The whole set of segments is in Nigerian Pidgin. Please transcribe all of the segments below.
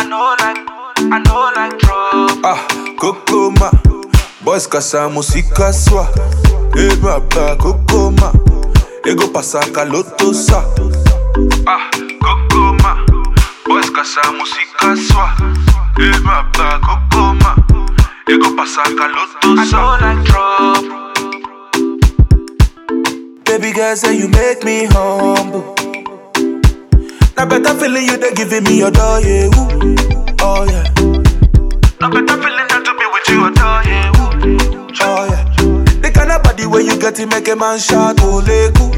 know like, I know like trouble. Ah, Kokoma. Boys kasa musika swa. Eh baba Kokoma. Ego pasaka loto sa. Ah, Kokoma. Boys kasa musika swa. Eh baba Kokoma. Ego pasaka loto I sa. know like trouble. Baby girl say you make me humble. Now better feeling you they giving me your door, yeah. Ooh. Oh yeah, No better feeling than to be with you, adore you. oh yeah. The kind of body where you get it make a man shout, oh leku.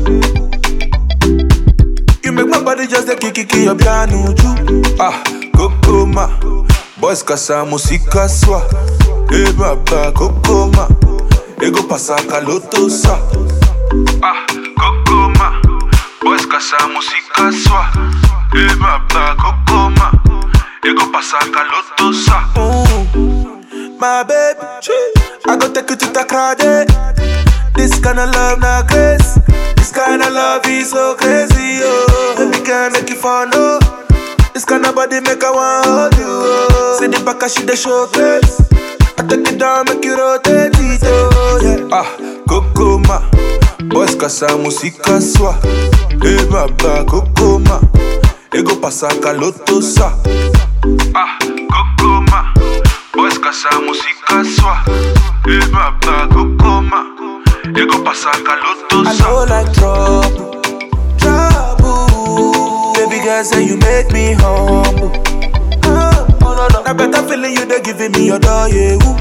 You make my body just a kiki kiki your piano ju. Ah, kokoma. Boys kasa musika swa. Eh baba kokoma. Ego pasaka loto sa. Ah, kokoma. Boys kasa musika swa. Eh baba kokoma. Ego pasaka loto sa. My baby, I go take you to Takrade. This kind of love not grace. This kind of love is so crazy, oh. Baby can make you fun, oh. This kind of body make I want hold you, oh. See the back, she the showcase. I take it down, make you rotate it, oh yeah. Ah, Kokoma, boys kasa musika swa. Eh baba Kokoma, ego pasaka loto sa. Ah, Kokoma, boys kasa musika swa. Eh baba Kokoma, ego pasaka loto sa. I know like trouble, trouble. Baby girl say you make me humble. Oh, no, no. Now better feeling you they giving me your door, yeah. Ooh.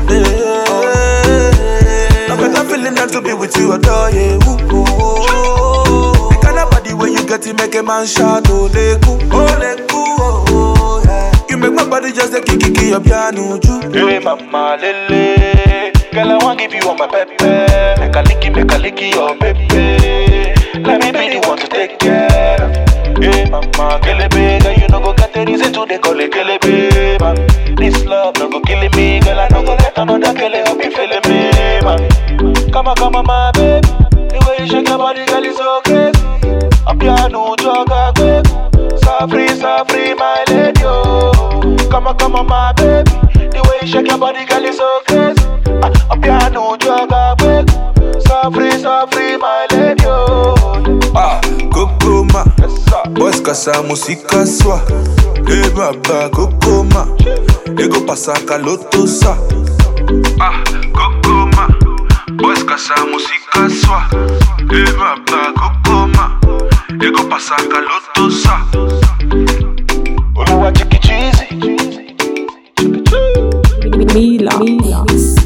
Yeah. Now better feeling than to be with you, adore, yeah. Ooh. Oh. The kind of body where you get it make a man shout, oh, leku, oh, leku, oh, oh, yeah. You make my body just a kiki kiki your piano, ju. Hey mama lele, girl I want give you all my pepe. Make a licky, make a licky your baby. Let me be the one to take care of. Hey mama kelebe, girl you no go get the reason to they call it kelebe. Man. This love no go kill me, girl I no go let another kele who be feeling me, man. Come on, come on, my baby. The way you shake your body, girl is so crazy. A piano jogger quick. So free, so free, my lady, oh. Come on, come on, my baby. The way you shake your body, girl, is so crazy. A, a piano jogger quick. So free, so free, my lady, oh. Ah, Kokoma, Yes, sir. boys kasa musika swa. Eh baba Kokoma, ego pasaka loto sa. Ah, Kokoma, boys kasa musika swa. Eh baba Kokoma, ego pasaka loto sa. Oluwa chiki cheesy. Mila. Mila.